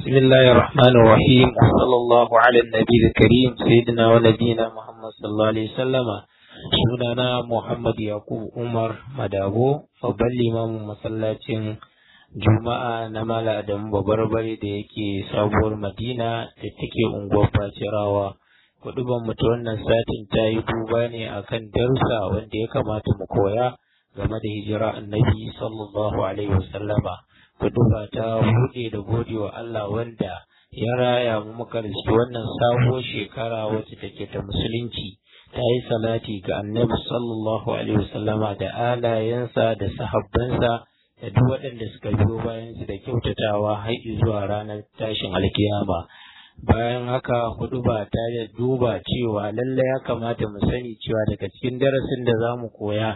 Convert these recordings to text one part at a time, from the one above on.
بسم الله الرحمن الرحيم وصلى الله على النبي الكريم سيدنا ونبينا محمد صلى الله عليه وسلم sunana Muhammad Yakub Umar Madabo babban limamin masallacin Juma'a na Mala Adamu Babarbare da yake sabuwar Madina da take unguwar Bacirawa. Kuduban mu ta wannan satin ta yi duba ne akan darussa wanda ya kamata mu koya game da hijira annabi sallallahu alaihi wasallama. Kuduba ta buɗe da gode wa Allah wanda ya raya mu muka riski wannan sabuwar shekara wacce take ta musulunci. ta yi salati ga annabi sallallahu alaihi wasallama da alayensa da sahabbansa da duk waɗanda suka biyo bayan su da kyautatawa har zuwa ranar tashin alkiyama bayan haka hudu ba ta da duba cewa lalle ya kamata mu sani cewa daga cikin darasin da za mu koya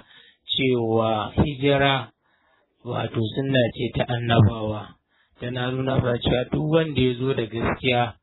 cewa hijira wato sunna ce ta annabawa tana nuna ba cewa duk wanda ya zo da gaskiya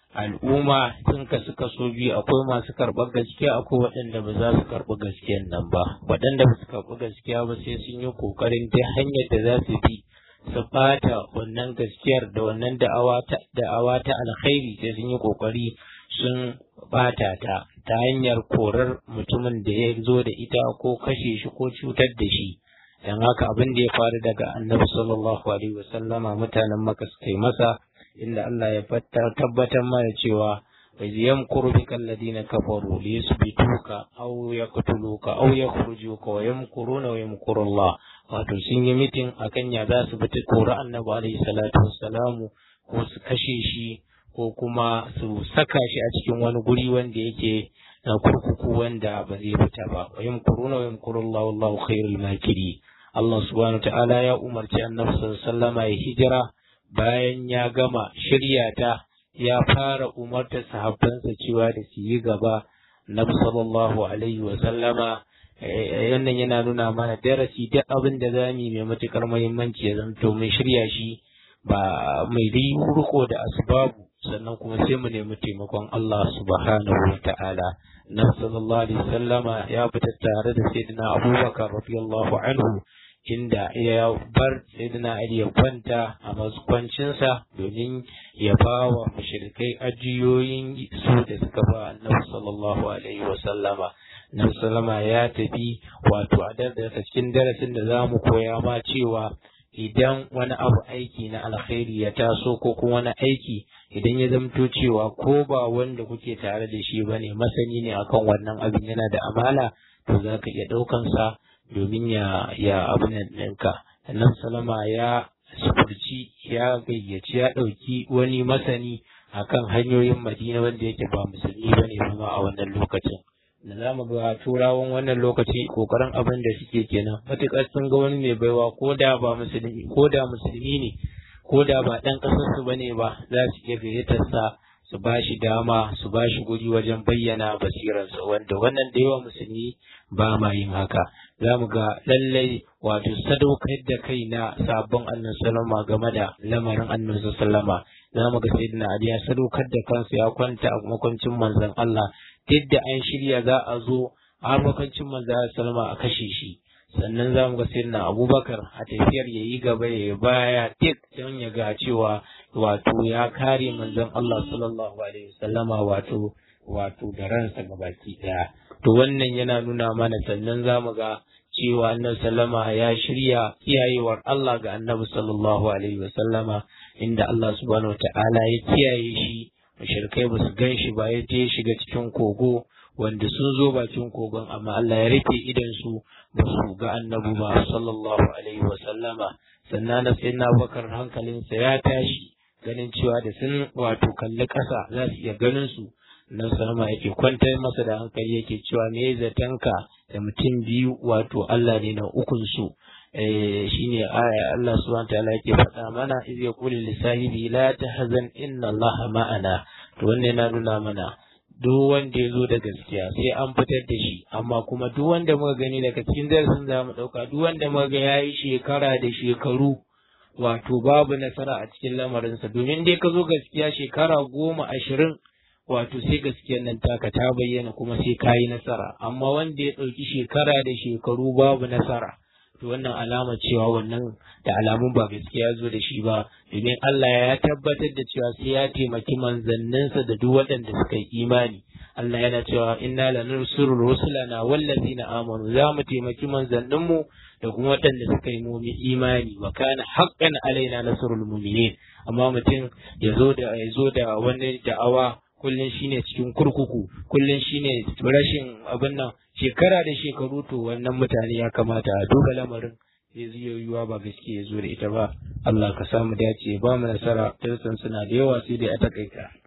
al'umma sun kasu kaso biyu akwai masu karɓar gaskiya akwai waɗanda ba za su karɓi gaskiyan nan ba waɗanda ba su karɓi gaskiya ba sai sun yi ƙoƙarin ta hanyar da za su bi su ɓata wannan gaskiyar da wannan da'awa ta alkhairi sai sun yi ƙoƙari sun ɓata ta ta hanyar korar mutumin da ya zo da ita ko kashe shi ko cutar da shi don haka abin da ya faru daga annabi sallallahu alaihi wasallama mutanen maka suka yi masa inda Allah ya tabbatar mana cewa bai yamkuru bika alladhina kafaru li yusbituka aw yaqtuluka aw yakhrujuka wa yamkuruna wa yamkuru Allah wato sun yi mitin akan ya za su fita kora annabi alaihi salatu wassalamu ko su kashe shi ko kuma su saka shi a cikin wani guri wanda yake na kurkuku wanda ba zai fita ba wa yamkuruna wa yamkuru Allah wallahu khairul makiri Allah subhanahu wa ta'ala ya umarci annabi sallallahu alaihi wasallama ya hijira bayan ya gama shirya ta ya fara umarta sahabbansa cewa da su yi gaba na sallallahu alaihi wa sallama yannan yana nuna mana darasi duk abin da za mu yi mai matukar muhimmanci ya zanto mai shirya shi ba mai dai riko da asbabu sannan kuma sai mu nemi taimakon Allah subhanahu wa ta'ala na sallallahu alaihi wa sallama ya fita tare da sayyidina Abubakar radiyallahu anhu inda ya bar sayyidina Ali ya kwanta a mazkwancinsa domin ya ba wa mushrikai ajiyoyin su da suka ba annabi sallallahu alaihi wa sallama annabi sallama ya tafi wato a daga cikin darasin da za mu koya ma cewa idan wani abu aiki na alkhairi ya taso ko kuma wani aiki idan ya zamto cewa ko ba wanda kuke tare da shi bane masani ne akan wannan abin yana da amala to za ka iya ɗaukansa domin ya ya abin ɗinka nan salama ya sufurci ya gayyaci ya ɗauki wani masani akan hanyoyin madina wanda yake ba musulmi ba ne ma a wannan lokacin da za mu ga turawan wannan lokaci kokarin abin da suke kenan matuƙar sun ga wani mai baiwa ko da ba musulmi ko da musulmi ne ko da ba ɗan ƙasarsu ba ne ba za su iya gayyatarsa su ba shi dama su ba shi guri wajen bayyana basirarsa wanda wannan da yawa musulmi ba ma yin haka za mu ga lallai wato sadaukar da kai na sabon annabi sallama game da lamarin annabi sallama za mu ga sayyidina ali ya sadaukar da kansa ya kwanta a makwancin manzon Allah duk da an shirya za a zo har makwancin manzon sallama a kashe shi sannan za mu ga sayyidina abubakar a tafiyar ya yi gaba ya baya duk don ya ga cewa wato ya kare manzon Allah sallallahu alaihi wasallama wato wato da ransa gabaki daya to wannan yana nuna mana sannan za mu ga cewa annabi sallama ya shirya kiyayewar Allah ga annabi sallallahu alaihi wasallama inda Allah subhanahu wataala ya kiyaye shi mushrikai ba su gan shi ba ya je shiga cikin kogo wanda sun zo bakin kogon amma Allah ya rufe idan su ba su ga annabi ba sallallahu alaihi wasallama sannan na sai na bakar hankalinsa ya tashi ganin cewa da sun wato kalli ƙasa za su iya ganin su nan sama yake kwantar masa da hankali yake cewa me zatanka da mutum biyu wato Allah ne na ukun su shine aya Allah subhanahu ta'ala yake faɗa mana iz yaqulu li sahibi la tahzan inna Allah ma'ana to wannan yana nuna mana duk wanda ya zo da gaskiya sai an fitar da shi amma kuma duk wanda muka gani daga cikin darasin za mu ɗauka duk wanda muka ga yayi shekara da shekaru wato babu nasara a cikin lamarinsa domin dai ka zo gaskiya shekara goma ashirin wato sai gaskiyar nan taka ta bayyana kuma sai ka yi nasara amma wanda ya ɗauki shekara da shekaru babu nasara to wannan alama cewa wannan da alamun ba gaskiya zo da shi ba domin Allah ya tabbatar da cewa sai ya taimaki manzanninsa da duk waɗanda suka yi imani Allah yana cewa inna lanansuru rusulana wallazina amanu za mu taimaki manzanninmu da kuma waɗanda suka yi mumi imani wa kana haqqan alaina nasrul mu'minin amma mutum ya zo da ya zo da wani da'awa kullun shine cikin kurkuku kullun shine rashin abin nan shekara da shekaru to wannan mutane ya kamata a duba lamarin ya zuwa yiwuwa ba gaskiya ya zo da ita ba Allah ka samu dace ba mu nasara darsan suna da yawa sai dai a takaita